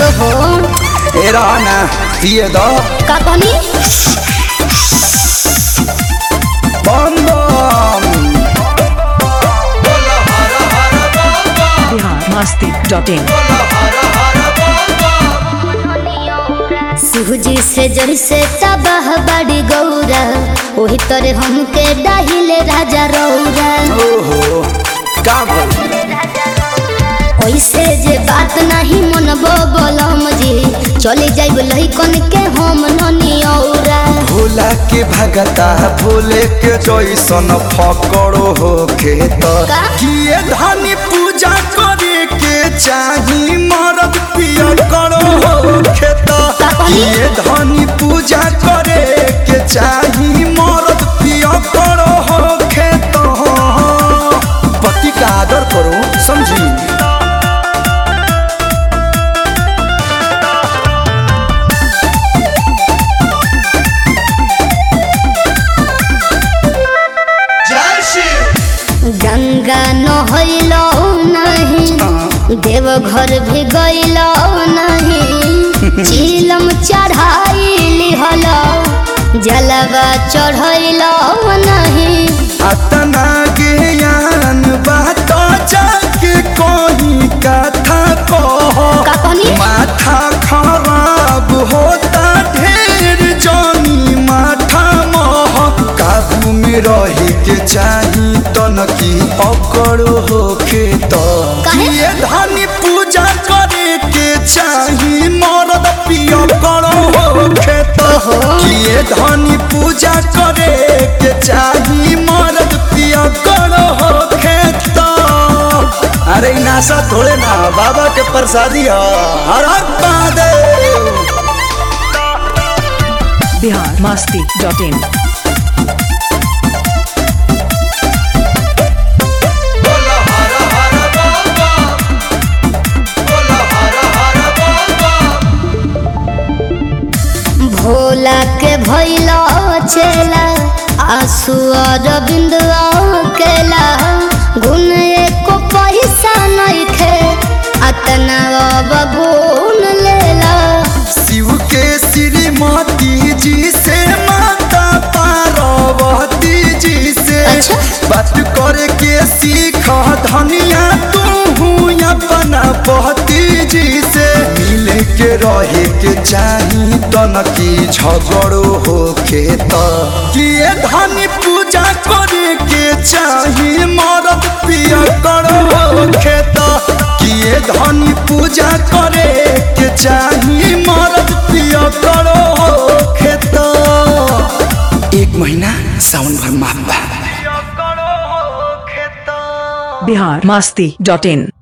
ओहो ए रहना पिए दो का कहनी बम बम बिहार मस्ती डॉट इन सूजी से जड़ से तबाह बड़ी गौरा वही तोरे हमके डाहिले राजा रौरा ओहो का भइल? ओइसे जे बात नहीं मनबो बोलम जी चले जाइब लइकन के हम ननी औरा भोला के भगता भोले के जैसन फकड़ो हो खेत का? किए धनी पूजा करे के चाही मरद पियर करो हो खेत का कहली? किए धनी पूजा करे के चाही मरद पियर करो हो खेत पति का आदर करो समझी गंगा नहैलो नहीं देवघर भी गैलो नहीं चिलम चढ़ाई हलो जलवा चढ़ैलो नहीं अतना ज्ञान बात जाके कोई कथा कहो का कहनी माथा खराब होता ढेर जानी माथा मोह काबू में रहे के चाही तन की पकड़ो होके तो काहे? ये धनी पूजा करे के चाही मरद पिया करो होके तो किए धनी पूजा करे के चाही मरद पिया करो होके तो अरे इ नासा थोड़े ना बाबा के प्रसादी ह हर हर महादेव बिहार मस्ती डॉट इन भोला के भैलो चेला आंसू और बिंदुआ केला गुण एको पैसा नहीं खे अतना अब गुण लेला शिव के श्रीमती जी से माता पार्वती जी से अच्छा। बात करे के सीख धनिया तू अपना पति जी से मिले के रहे के चाही तन की झगड़ो हो के किए धनी पूजा करे के चाही मरद पिया करो हो खेत किए धनी पूजा करे के चाही मरद पिया करो हो खेत एक महीना सावन भर माफ बा बिहार मस्ती डॉट इन